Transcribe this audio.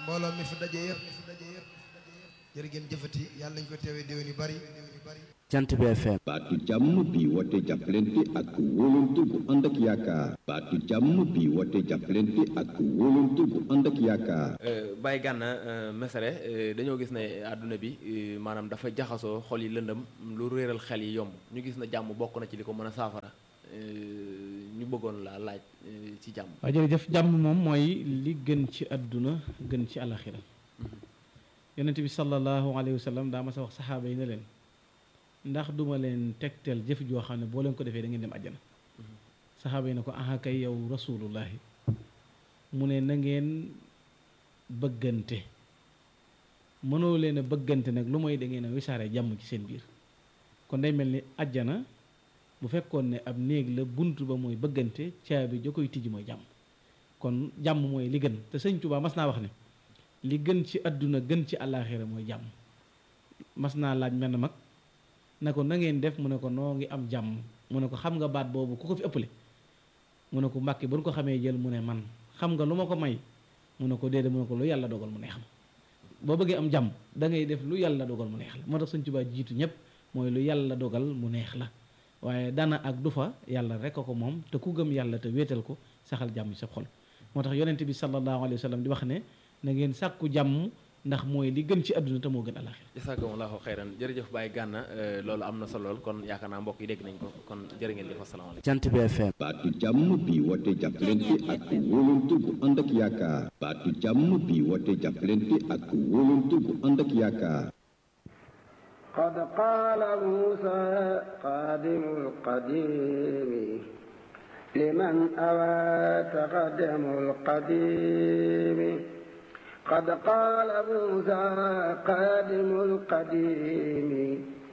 mbooloo mi fi daje yëpp jërë ngeen jëfati yàlla nañu ko teewee déwén yu bari jant bi FM baatu jàmm bi woote jàppalante ak wóolante bu ànd ak yaakaar baatu jàmm bi woote jàppalante ak wóolante bu ànd ak yaakaar Baye Gana Messere dañoo gis ne àdduna bi maanaam dafa jaxasoo xol yi lëndëm lu réeral xel yi yomb ñu gis na jàmm bokk na ci li ko mën a saafara ñu bëggoon laa laaj ci jàmm waaw jërëjëf jàmm moom mooy li gën ci àdduna gën ci àlaxira yonent bi sallallahu alayhi wa sallam daa ma sa wax saxaaba yi ne leen ndax duma leen tegtal jëf joo xam ne boo leen ko defee da ngeen dem àjjana saxaaba yi ne ko aha kay yow rasulullahi mu ne na ngeen bëggante mënoo leen a bëggante nag lu mooy da ngeen a wisaare jàmm ci seen biir kon day mel ni àjjana bu fekkoon ne ab néeg la bunt ba mooy bëggante caabi ja koy tijji mooy jàmm kon jàmm mooy li gën te sëñ Tuubaa mas naa wax ne li gën ci àdduna gën ci àllaaxira mooy jàmm mas naa laaj menn mag na ko na ngeen def mu ne ko noo ngi am jàmm mu ne ko xam nga baat boobu ku ko fi ëppale mu ne ko mbàkki ba nu ko xamee jël mu ne man xam nga lu ma ko may mu ne ko déedéet mu ne ko lu yàlla dogal mu neex ma boo bëggee am jàmm da ngay def lu yàlla dogal mu neex la moo tax Sëñ Tuubaa jiitu ñëpp mooy lu yàlla dogal mu neex la waaye dana ak du fa yàlla rek a ko moom te ku gëm yàlla te wéetal ko saxal jàmm ci sa xol moo tax yonent bi sallallahu alayhi wa sallam di wax ne na ngeen sàkku jàmm ndax mooy li gën ci àdduna te moo gën alaxira jazakumullahu xayran jërëjëf Baye Gana loolu am na solo lool kon yaakaar naa mbokk yi dégg nañ ko kon jërë ngeen jëf asalaamaaleykum jant bi FM baatu jàmm bi woote jàppalante ak wóolante bu ànd ak yaakaar baatu jàmm bi woote jàppalante ak wóolante bu ànd ak yaakaar قد قال موسى قادم القديم لمن أوى تقدم القديم قد قال موسى قادم القديم